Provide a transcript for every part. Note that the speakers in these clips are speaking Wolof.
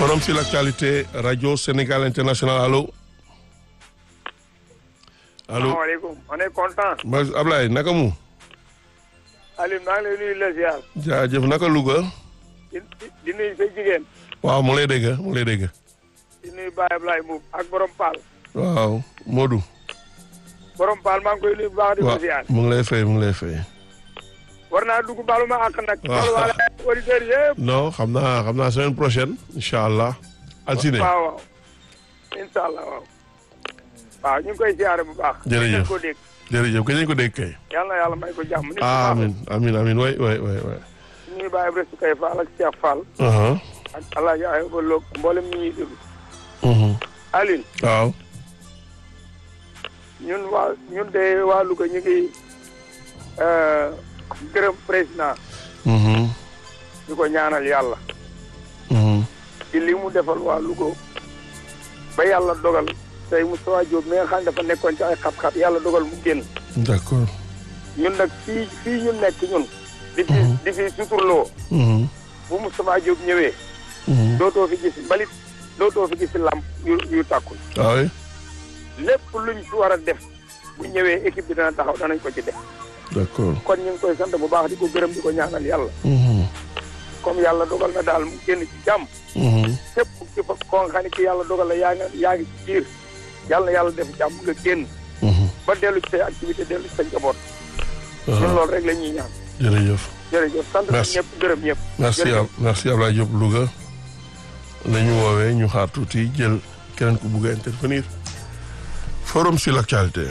forum sur l'actualité radio Sénégal international allo allo salaamaaleykum on est content. ma Ablaye naka mu. Alioune maa ngi lay nuyu la ziar. jaajëf naka Louga. di di nuyu say jigéen. waaw mu lay dégg mu lay dégg. di nuyu Baye Ablaye Mbuub ak borom Paal. waaw Modou. borom Paal maa ngi koy nuyu bu baax di ko waaw ziar. mu ngi lay fay mu ngi lay fay. war naa dugg baalu ma àq nag. waaw baalu waale auditeurs yëpp. non xam naa xam naa semaine prochaine incha allah. altine waaw waaw. incha allah waaw. waaw ñu ngi koy ziare bu baax. Jërëjëf. ñu ko dégg. jërëjëf kañ ko dégg kay. yàlla na yàlla may ko jàmm. nit ku baax la. amin amin amin way way way way. ñu ngi bàyyi Ibrahima Kay Fall ak Cheikh Fall. aha ak El Hadj Ayba Lo mboolem ñi ñuy déglu. mhm Alioune waaw. ñun waa ñun de waa Louga ñu ngi euh, gërëm président mhm di ko ñaanal yàlla. mhm ci li mu defal waa Louga ba yàlla dogal tey Moustapha Diop mi nga xam ne dafa nekkoon ci ay xat-xat yàlla dogal mu génn d'accord. ñun nag fii fii ñu nekk ñun di fi di fi suturloo mhm bu Moustapha Diop ñëwee mhm dootoo fi gis mbalit dootoo fi gis lamp yu yu tàkkul waaw oui. lépp luñ fi war a def bu ñëwee équipe bi dana taxaw danañ ko ci def d'accord. kon ñu ngi koy sant bu baax di ko gërëm di ko ñaanal yàlla mhm comme yàlla dogal na daal mu génn ci jàmm mhm képp ci fa koo xam ne ki yàlla dogal la yaa ngi yaa ngi ci biir yàlla na yàlla def jàmm nga génn mhm ba dellu ci say activité dellu ci sa njaboot ñun aha loolu rek la ñuy ñaan jërëjëf. jërëjëf sant nañ Merci. ñëpp gërëm ñëpp merci Jërëjëf. Ab- merci Ablaye Diop Louga nañu woowee ñu xaar tuuti jël keneen ku bugg a intervenir forum sur l'actualité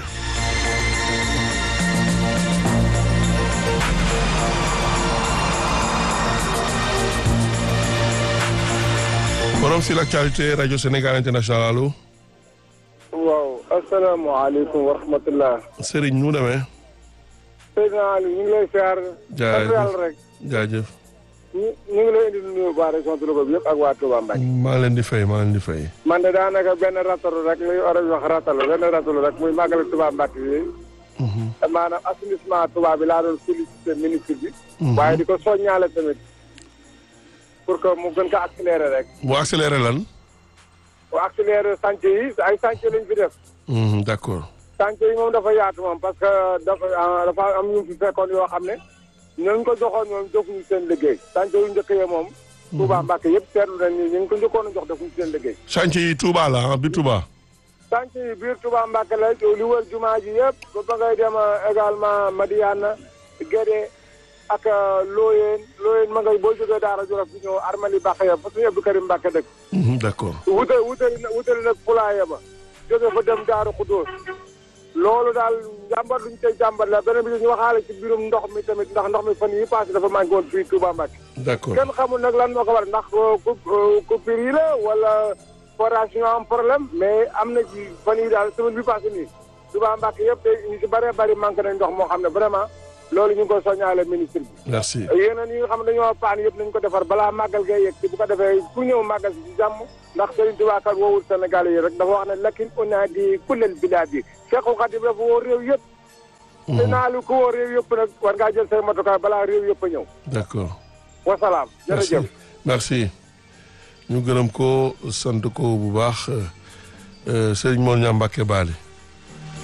forum sur l'actualité radio Sénégal international allo waaw asalaamaaleykum wa rahmatullah Serigne nu mu demee Seydina Ali ñu ngi lay siyaar Jaajëf. sant yàlla rek jaajëf ñu ñu ngi lay indi nuyu waa région de Louga bi yëpp ak waa Touba Mbacké maa ngi leen di fay maa ngi leen di fay man de daanaka benn ratalu rek li war a wax ratalu benn ratalu rek muy màggal Touba Mbacké yi Mhm. maanaam assainissement Touba bi laa doon félicité ministre bi Mhm. waaye di ko soññaale tamit pour que mu gën ko accéléré rek bu accéléré lan bu accéléré chantier yi ay chantier lañ fi def Mhm, d'accord chantier yi moom dafa yaatu moom parce que dafa ah, dafa am ñu fi fekkoon yoo xam ne ñooñu ko joxoon ñoom jofuñu seen liggéey chantier yu njëkk yee moom Touba Mbacké yëpp seetlu nañ ni ñu ngi ko njëkkoon a jox defuñu seen liggéey chantier yi Touba la ah bi Touba chantier yi biir Touba Mbacké la li wër jumaa ji yëpp ba ba ngay dem euh, également Madiana Guédé ak euh, Looyeen Looyeen ma ngay boo jógee Daara Jolof bi ñëw Armali Mbacké ya fa suñu Abdou Karim Mbacké dëkk Mhm, d'accord wute wutali na wutali nag Poulaye ba jóge fa dem Daaru Xudóos loolu daal jàmbat luñ tey jàmbat la beneen bi ñu waxaale ci biirum ndox mi tamit ndax ndox mi fan yi passé dafa manqué woon fii Touba Mbacké d'accord kenn xamul nag lan moo ko war ndax coup coupure yi la wala forage ñu am problème mais am na ci fan yi daal semaine bi passé nii Touba Mbacké yëpp day ñu si bëree bëri manqué nañ ndox moo xam ne vraiment loolu ñu ngi koy soññaale ministre bi merci yeneen yi nga xam ne dañoo paan yëpp nañ ko defar balaa màggal gay yegg si bu ko defee ku ñëw màggal si si jàmm ndax Serigne Touba kat woowul Sénégal yi rek dafa wax ne lakin una di kullel bilaad yi Cheikhul Khadim dafa woo réew yëpp te naa lu ko woo réew yëpp nag war ngaa jël say matukaay balaa réew yëpp a ñëw d'accord wasalaam merci jërëjëf merci ñu gërëm ko sant ko bu baax euh, Serigne Mor Niang Mbacké Bali